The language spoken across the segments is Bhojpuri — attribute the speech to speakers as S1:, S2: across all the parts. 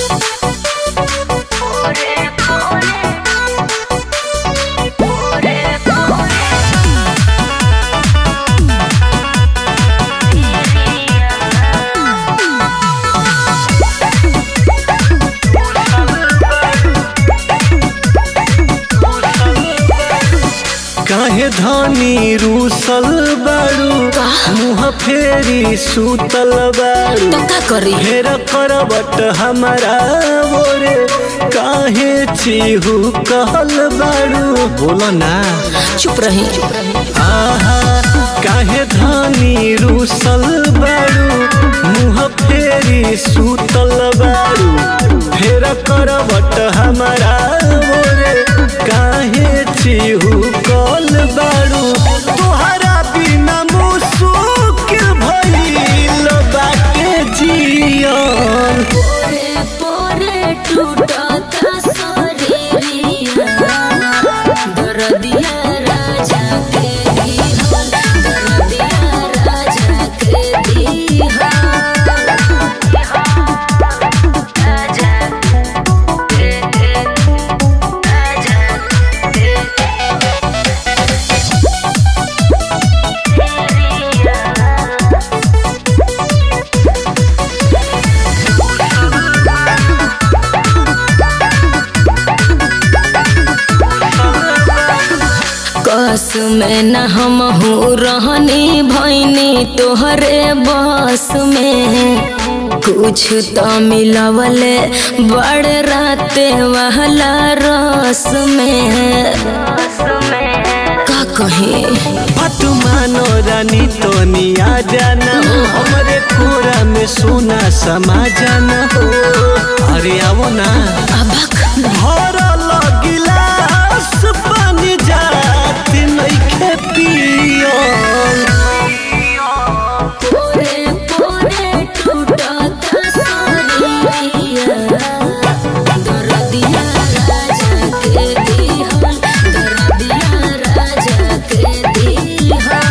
S1: काहे धनी रूसल बाड़ू मुँह फेरी सुतल बाड़ू
S2: तो का करी
S1: फेर करबट हमारा बोरे काहे चीहू कहल बाड़ू बोलो ना
S2: चुप रही
S1: आहा काहे धनी रूसल बाड़ू मुँह फेरी सुतल बाड़ू फेर करबट हमारा बोरे काहे चीहू कल बाड़ू तोहरा बिना मुसुकिल भइल बाटे जियन
S2: पोरे पोरे टूटता शरीरिया दर्दिया राजा के दीहन दर्दिया राजा के दीहन राजा के राजा कस में न हम हूँ रहनी भैनी तोहरे बस में कुछ तो मिलवले बड़े राते वाला रस में का कहे
S1: बात मानो रानी तो निया जाना हो हमरे कोरा में सोना समा जाना हो अरे आवो ना
S2: अबक
S1: भरल गिलास पानी जात नइखे पियल
S2: पोरे पोरे टूटता शरीरिया दर्दिया राजा के दीहन दर्दिया राजा के दीहन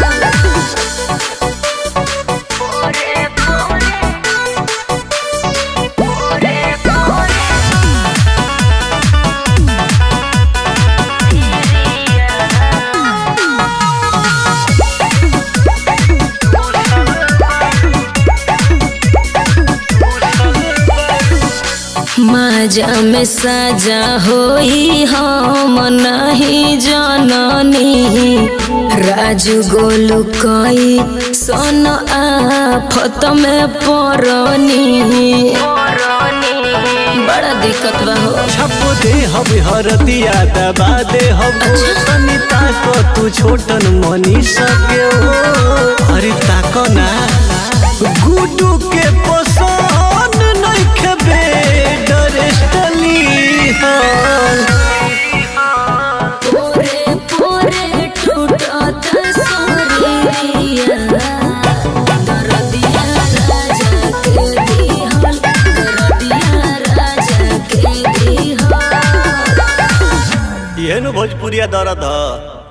S2: पोरे पोरे पोरे पोरे माजा में साजा होई हम नहीं जननी राजू गोलू कई सन आफत में परनी बड़ा दिक्कत बा हो
S1: छप दे हब हरदिया दबा दे हब तनी ताको तू छोटन मनी सके हो अरे ताको ना गुडू के पसंद नइखे बेड रेस्टली हाँ
S2: पोरे पोरे टूटता शरीरिया दर्दिया राजा के दीहन दर्दिया राजा के दीहन
S1: ये नु भोजपुरिया दर्द ह